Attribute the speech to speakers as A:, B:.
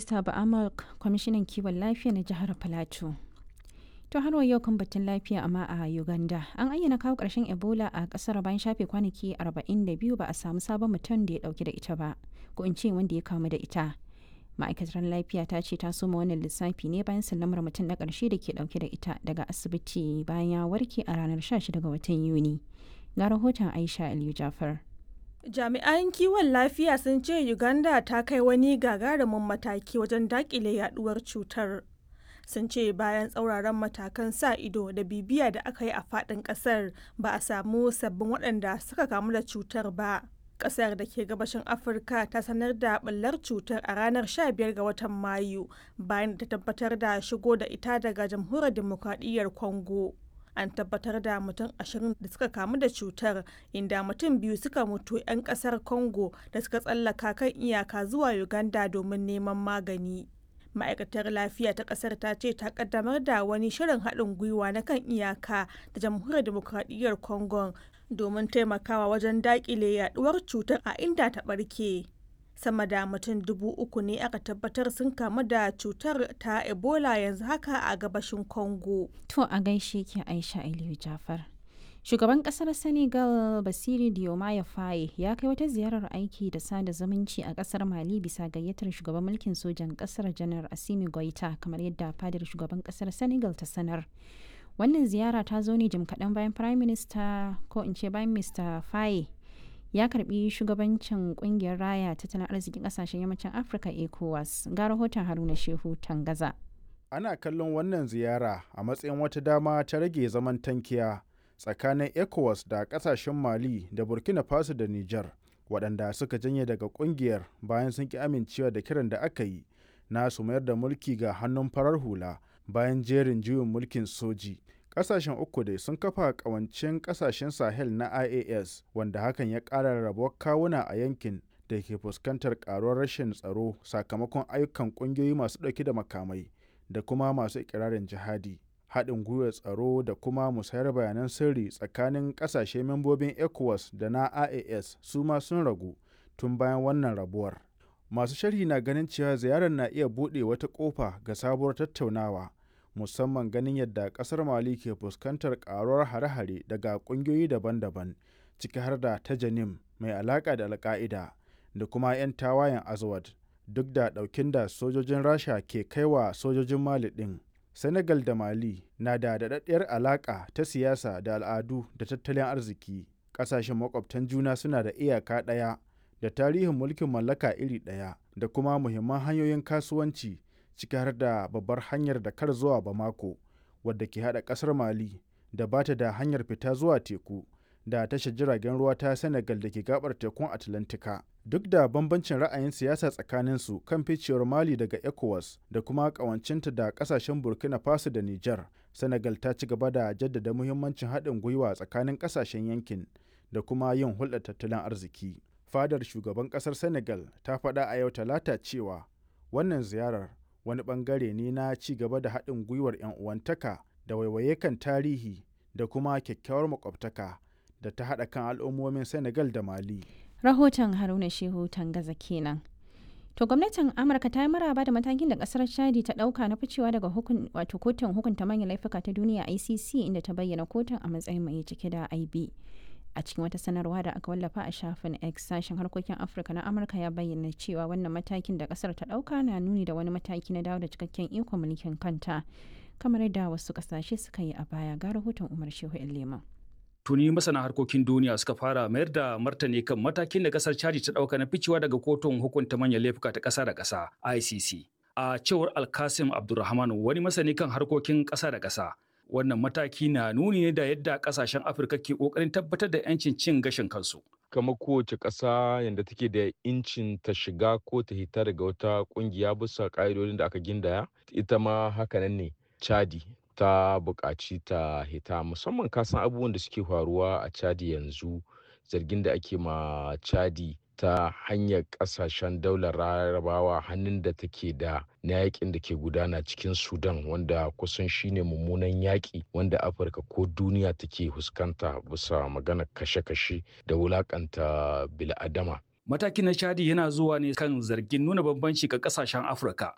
A: Mr. Ba'amak kwamishinan kiwon lafiya na jihar Filato. To har yau kan batun lafiya amma a Uganda an ayyana kawo ƙarshen Ebola a ƙasar bayan shafe kwanaki 42 ba a samu sabon mutum da ya ɗauki da ita ba ko in ce wanda ya kamu da ita. Ma'aikatar lafiya ta ce ta soma wannan lissafi ne bayan sallamar mutum na ƙarshe da ke ɗauke da ita daga asibiti bayan ya warke a ranar 16 ga watan Yuni. Ga rahoton Aisha Aliyu Jafar.
B: Jami'an kiwon lafiya sun ce Uganda ta kai wani gagarumin mataki wajen dakile yaduwar cutar. Sun ce bayan tsauraran matakan sa ido da bibiya da aka yi a faɗin ƙasar ba a samu sabbin waɗanda suka kamu da cutar ba. Ƙasar da ke gabashin Afirka ta sanar da ɓullar cutar a ranar 15 ga watan Mayu bayan da ta tabbatar da shigo da ita daga jamhuriyar demokradiyyar Congo. an tabbatar da mutum ashirin da suka kamu da cutar inda mutum biyu suka mutu 'yan kasar congo da suka tsallaka kan iyaka zuwa uganda domin neman magani ma'aikatar lafiya ta kasar ta ce ta kaddamar da wani shirin haɗin gwiwa na kan iyaka da jamhuriyar demokradiyyar congo domin taimakawa wajen daƙile yaduwar cutar a inda ta ɓarke. sama da mutum dubu uku ne aka tabbatar sun kamu da cutar ta ebola yanzu haka a gabashin congo
A: to a gaishe ke aisha aliyu jafar shugaban kasar senegal basiri diomaye faye ya kai wata ziyarar aiki da sada zumunci a kasar mali bisa gayyatar shugaban mulkin sojan kasar janar asimi goita kamar yadda fadar shugaban kasar senegal ta sanar wannan ziyara ta zo ne jim kaɗan bayan prime minister ko in ce bayan mr faye ya karbi shugabancin kungiyar raya tattalin arzikin kasashen yammacin afirka ecowas ga rahoton haruna shehu tangaza
C: ana kallon wannan ziyara a matsayin wata dama ta rage zaman tankiya tsakanin ecowas da kasashen mali da burkina faso da niger waɗanda suka janye daga kungiyar bayan sun ki amincewa da kiran da aka yi na su mayar da mulki ga hannun farar hula bayan jerin juyin mulkin soji kasashen uku dai sun kafa kawancin kasashen sahel na ias wanda hakan ya ƙara rabuwar kawuna a yankin da ke fuskantar karuwar rashin tsaro sakamakon ayyukan ƙungiyoyi masu ɗauke da makamai da kuma masu ikirarin jihadi haɗin gwiwar tsaro da kuma musayar bayanan sirri tsakanin ƙasashe membobin ecowas da na ias su ma sun ragu tun bayan wannan rabuwar masu sharhi na ganin cewa ziyarar na iya buɗe wata ƙofa ga sabuwar tattaunawa musamman ganin yadda kasar mali ke fuskantar karuwar hare-hare daga kungiyoyi daban-daban ciki har da ta janim mai alaka da alka'ida da kuma 'yan tawayen azawad duk da daukin da sojojin rasha ke kaiwa sojojin mali din senegal da mali na da daɗaɗɗiyar alaka ta siyasa da al'adu da tattalin arziki ƙasashen makwabtan juna suna da iyaka ɗaya da tarihin mulkin mallaka iri ɗaya da kuma muhimman hanyoyin kasuwanci ciki har da babbar hanyar da kar zuwa Bamako wadda ke hada kasar Mali da bata da hanyar fita zuwa teku da tashar jiragen ruwa ta Senegal da ke gabar tekun Atlantika. Duk da bambancin ra'ayin siyasa tsakanin su kan ficewar Mali daga ECOWAS da kuma kawancinta da kasashen Burkina Faso da Niger, Senegal ta ci gaba da jaddada muhimmancin haɗin gwiwa tsakanin kasashen yankin da kuma yin hulɗar tattalin arziki. Fadar shugaban ƙasar Senegal ta faɗa a yau talata cewa wannan ziyarar wani bangare ne na ci gaba da haɗin gwiwar 'yan uwantaka da waiwaye kan tarihi da kuma kyakkyawar makwabtaka da ta haɗa kan al'ummomin senegal da mali
A: rahoton haruna shehu tangaza kenan to gwamnatin amurka ta yi maraba da matakin da kasar chadi ta ɗauka na ficewa daga hukun wato kotun hukunta manyan laifuka ta duniya icc inda ta bayyana kotun a matsayin mai cike da ib a cikin wata sanarwa da aka wallafa a shafin x sashen harkokin afirka na amurka ya bayyana cewa wannan matakin da kasar ta dauka na nuni da wani mataki na dawo da cikakken ikon mulkin kanta kamar yadda wasu kasashe suka yi a baya ga rahoton umar shehu lema
D: tuni masana harkokin duniya suka fara mayar da martani kan matakin da kasar chadi ta dauka na ficewa daga kotun hukunta manyan laifuka ta kasa da kasa icc a cewar alkasim abdulrahman wani masani kan harkokin kasa da kasa wannan mataki na nuni ne da yadda kasashen afirka ke kokarin tabbatar da 'yancin cin gashin kansu
E: kamar kowace ƙasa yadda take da incin ta shiga ko ta hita daga wata ƙungiya bisa ƙa'idodin da aka gindaya ita ma hakanan ne chadi ta buƙaci ta hita musamman kasan abubuwan da suke faruwa a chadi yanzu zargin da ake ma chadi ta hanyar kasashen daular larabawa hannun da take da na yakin da ke gudana cikin sudan wanda kusan shine mummunan yaƙi wanda afirka ko duniya take fuskanta bisa magana kashe-kashe da wulakanta bil'adama
D: Matakin na Chadi yana zuwa ne kan zargin nuna bambanci ga kasashen Afirka